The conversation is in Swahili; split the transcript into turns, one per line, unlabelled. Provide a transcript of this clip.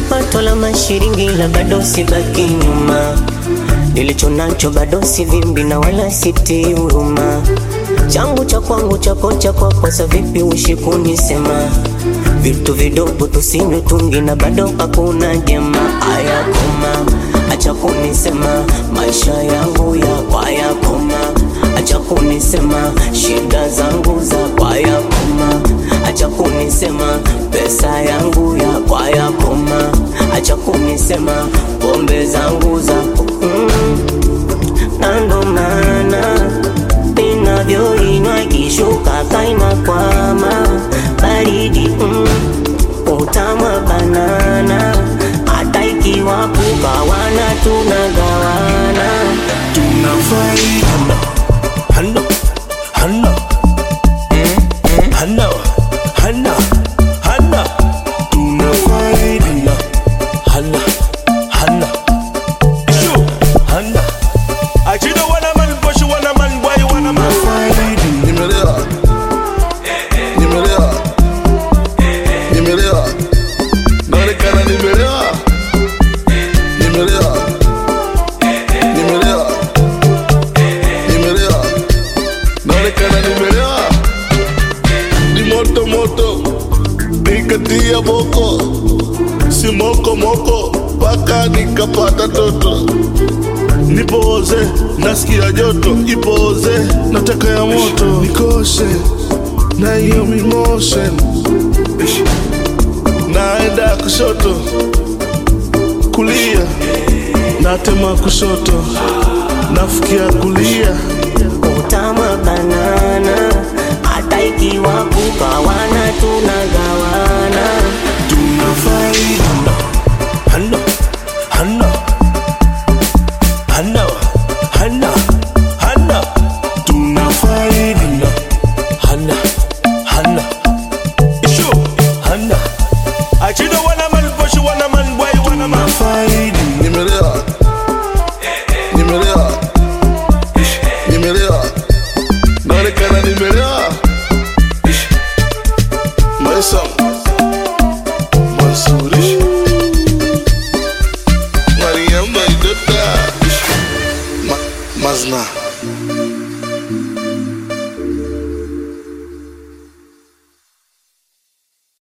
pato la mashiringi la bado sibaki nyuma, nilicho nacho bado sivimbi na wala siti huruma, changu cha kwangu chako cha kwako, sa vipi uishi kunisema vitu vidogo tusinywe tungi na bado hakuna jema. Aya koma, acha kunisema maisha yangu ya kwaya koma, acha kunisema shida zangu za kwaya koma, acha kunisema pesa yangu ya kwaya koma, acha kunisema pombe zangu za mm, na ndo maana ninavyoinywa ikishuka kaina kwama baridi mm, utamwa banana hata ikiwa kugawana tunagawana
tunafai hana hana hana hana hana tunafai hana hana hana Shu, hana Achida wana man boshi wana man boy wana man
Nimelewa, nimelewa, nimelewa, naonekana nimelewa, nimelewa, nimelewa, nimelewa, naonekana nimelewa, ni moto moto, nikatia boko, si moko moko, mpaka nikapata toto nipoze nasikia joto ipoze nataka ya moto nikoshe na hiyo mimotion Ish. naenda kushoto kulia natema kushoto nafikia kulia
utamwa banana hata ikiwa kugawana tunagawana
tunafai hana hana hana hana hana tunafai hana hana hana ishu hana achida wana man boshi wana man boy wana man faidi
nimelewa nimelewa Ish. nimelewa naonekana nimelewa Ish. maisha